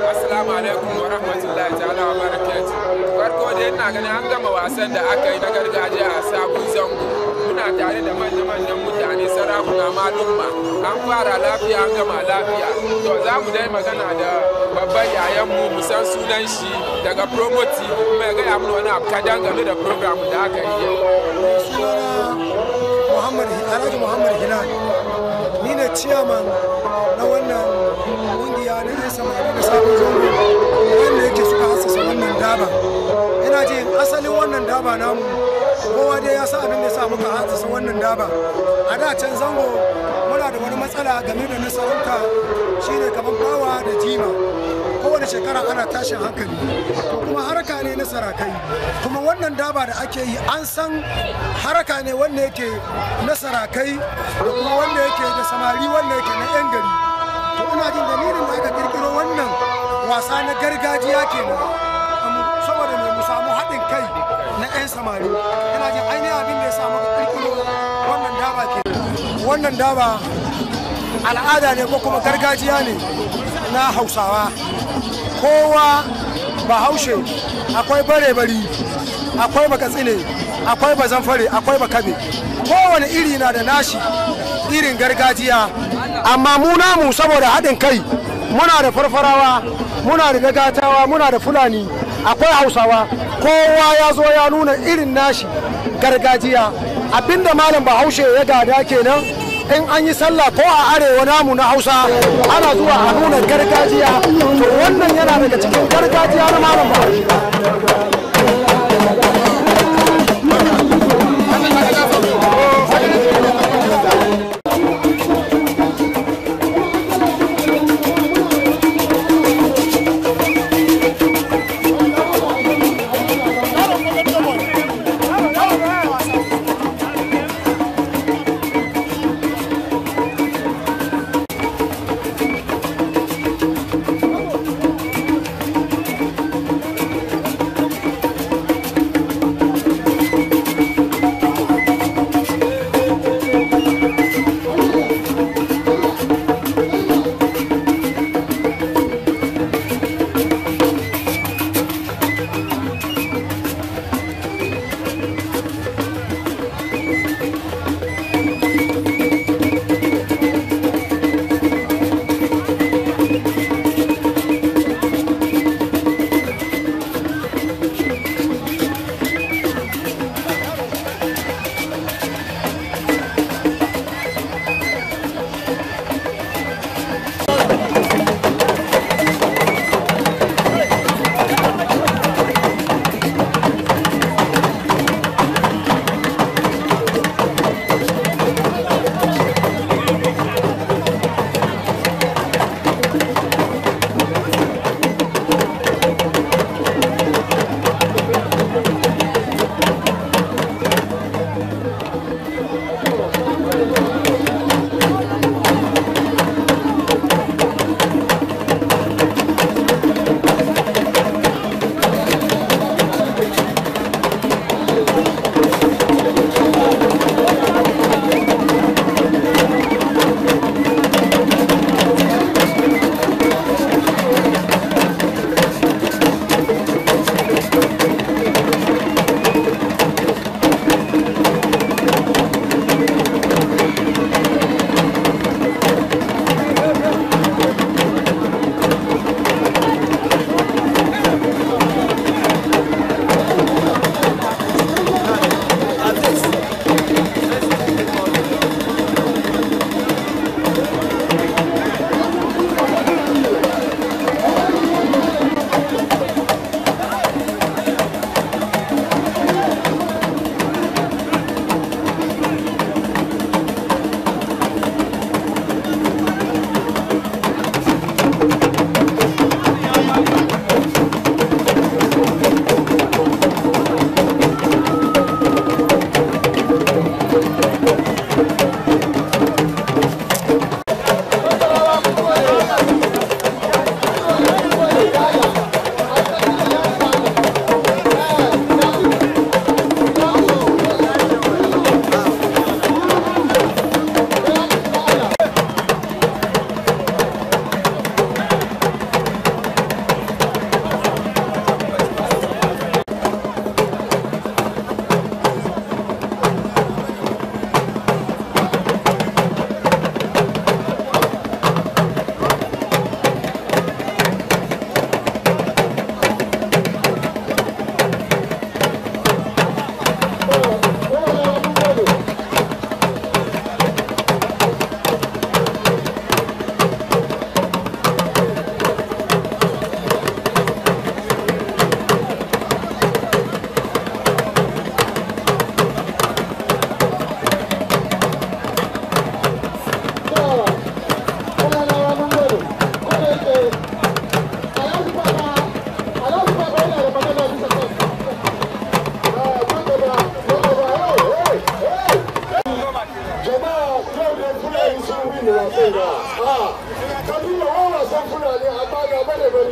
Assalamu alaikum wa rahmatullahi ta'ala wa barakatuh. Farko dai ina ganin an gama wasan da aka yi na gargajiya a sabon zango. Muna tare da manya-manyan mutane sarakuna malumma. An fara lafiya an gama lafiya. To za mu dai magana da babban yayan mu mu san sunan shi daga promoti kuma ya gaya mana wani abu kadan game da program da aka yi yau. Muhammad Alhaji Muhammad Hilal ni ne ciyaman na wannan kungiya na yan samari da sabon zango wanda yake suka hasasa wannan daba ina ji asalin wannan daba namu kowa dai ya sa abin da ya sa muka hasasa wannan daba a da can zango muna da wani matsala game da nasarauta shine kamar bawa da jima kowane shekara ana tashin hankali to kuma haraka ne na sarakai kuma wannan daba da ake yi an san haraka ne wanda yake na sarakai da kuma wanda yake da samari wanda yake na yan gari to ina jin dalilin da aka kirkiro wannan wasa na gargajiya kenan saboda mai mu samu haɗin kai na 'yan samari ina jin ainihin abin da ya samu ka kirkiro wannan daba ke wannan daba al'ada ne ko kuma gargajiya ne na hausawa kowa bahaushe akwai bare-bari akwai bakatsine akwai bazanfare akwai bakabe kowane iri na da nashi irin gargajiya amma mu namu saboda haɗin kai muna da farfarawa muna da dagatawa muna da fulani akwai hausawa kowa ya zo ya nuna irin nashi gargajiya abinda malam bahaushe ya gada kenan in an yi sallah ko a arewa namu na hausa ana zuwa a nuna gargajiya to wannan yana daga cikin gargajiya na malam bahaushe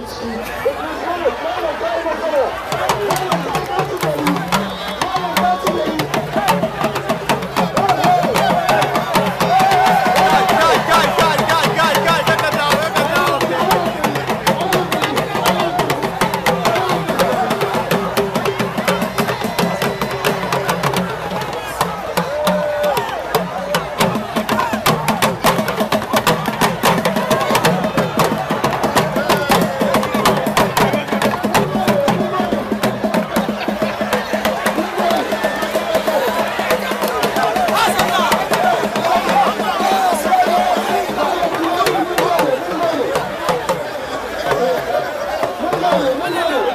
Thank you.